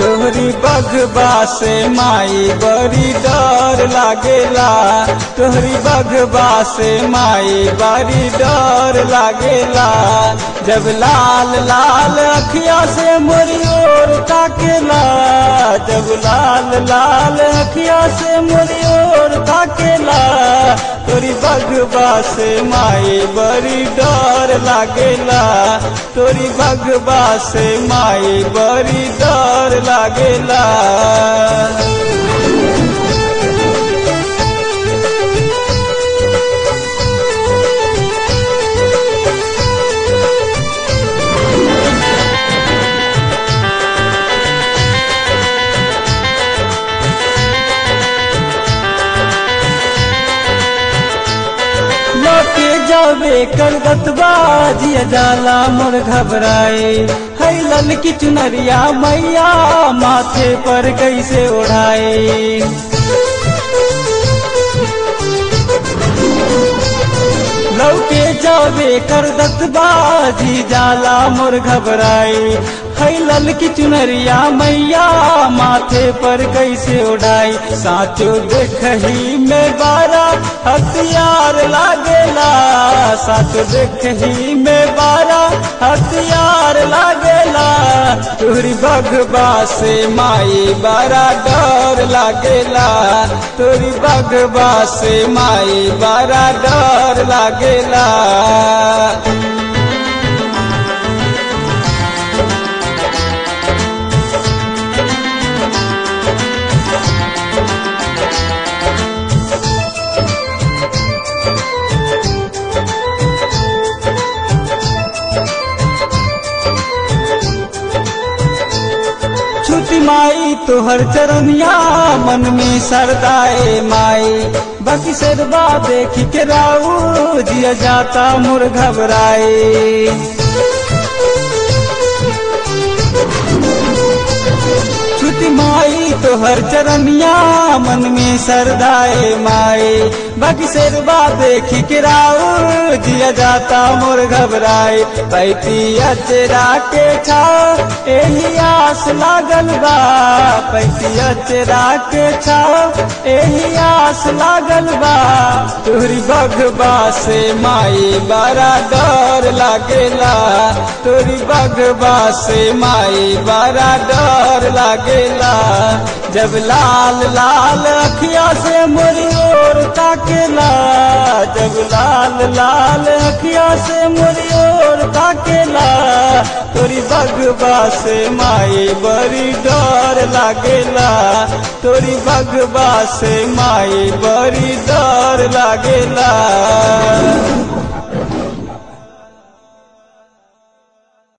तोहरी बघबा से माई बड़ी डर लागेला तोहरी बघबा से माई बड़ी डर लागेला जब लाल लाल अखिया से मोरी ओर ताकेला जब लाल लाल अखिया से मोरी ओर ताकेला तोरी बघबा से माई बड़ी डर लागेला तोरी बघबा से माई बड़ी डर लागेला लौटे जावे करगत बाजिया जाला मोर घबराए है ललकी चुनरिया मैया माथे पर कैसे ओढ़ाए लौटे जावे करदत बाजी जाला मोर घबराई है ललकी चुनरिया मैया माथे पर कैसे उड़ाई साचो देखही में बारा हथियार लागेला साचो देखही में बारा हथियार लागेला तोरी बघबा से माई बड़ा डर लागेला तोरी बघबा से माई बड़ा डर लागेला छुटी माई तोहर चरनिया मन में सरदाए माई बाकी सरबा देख के राऊ जिया जाता मुर घबराए छुटी माई तोहर चरनिया मन में सरदाए माई बाकी शेरबा देखी के राऊ जिया जाता मोर घबराए पैती अचरा के छाओ एही आस लागल बा पैती अचरा के छाओ एही आस लागल बा तोहरी बघबा से माई बड़ा डर लागेला तोरी बघबा से माई बड़ा डर लागेला जब लाल लाल अखिया से मोरी ओर ताकेला जब लाल लाल अखिया से मोरी ओर ताकेला तोरी बघबा से माई बड़ी डर लागेला तोरी बघबा से माई बड़ी डर लागेला